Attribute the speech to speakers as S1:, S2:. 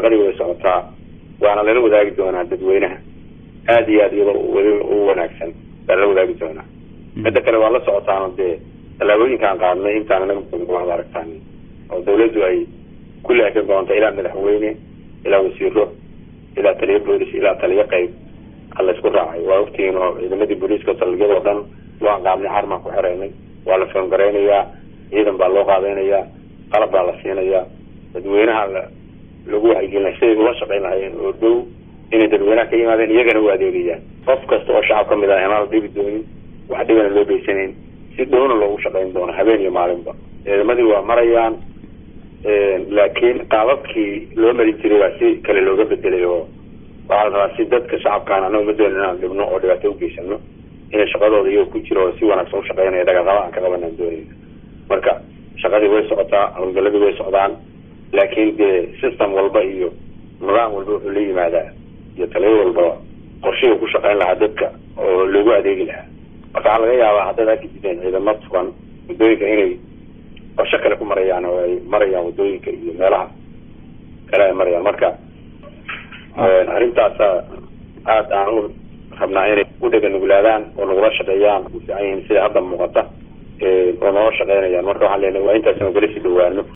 S1: shaqadii way socotaa waana lala wadaagi doonaa dadweynaha aada iyo aad iyadoo weli u wanaagsan baa lala wadaagi doonaa midda kale waa la socotaano dee tallaabooyinkaan qaadnay intaan anaga muqda aragtaan oo dawladdu ay kulli ay ka goonta ilaa madaxweyne ilaa wasiiro ilaa taliyo boolis ilaa taliyo qayb a laysku raacay waa ogtihiin oo ciidamadii booliiska saldhigyada oo dhan waan qaadnay xarmaan ku xereynay waa la foongareynayaa ciidan baa loo qaadeynayaa qalab baa la siinayaa dadweynaha lagu waxyigelinay siday ula shaqayn lahayeen oo dhow inay dadweynaha ka yimaadeen iyagana u adeegayaan qof kasta oo shacab kamid ah inaan la dhibi doonin wax dhibana loo geysanayn si dhowna loogu shaqayn doono habeen iyo maalinba ciidamadii waa marayaan laakiin qaababkii loo marin jiray baa si kale looga bedelay oo waxaa la rabaa si dadka shacabkaan anaga ma doonin inaan dhibno oo dhibaato ugeysano inay shaqadooda iyagoo ku jiro oo si wanaagsan u shaqeynaya dhagaqaba aan ka qabanaan doonayna marka shaqadii way socotaa howlgaladii way socdaan laakiin dee system walba iyo nidaam walba wuxuu la yimaadaa iyo taliyo walba qorshihii ku shaqeyn lahaa dadka oo loogu adeegi lahaa marka waxaa laga yaabaa haddaad arki jireen ciidamo sugan waddooyinka inay qorsho kale ku marayaan oo ay marayaan waddooyinka iyo meelaha kale ay marayaan marka arrintaasa aada aan u rabnaa inay u dhega nuglaadaan oo nagula shaqeeyaan u fiican yihiin sida hadda muuqata oo noola shaqeynayaan marka waxaan leenahay waa intaas nagala sii dhawaano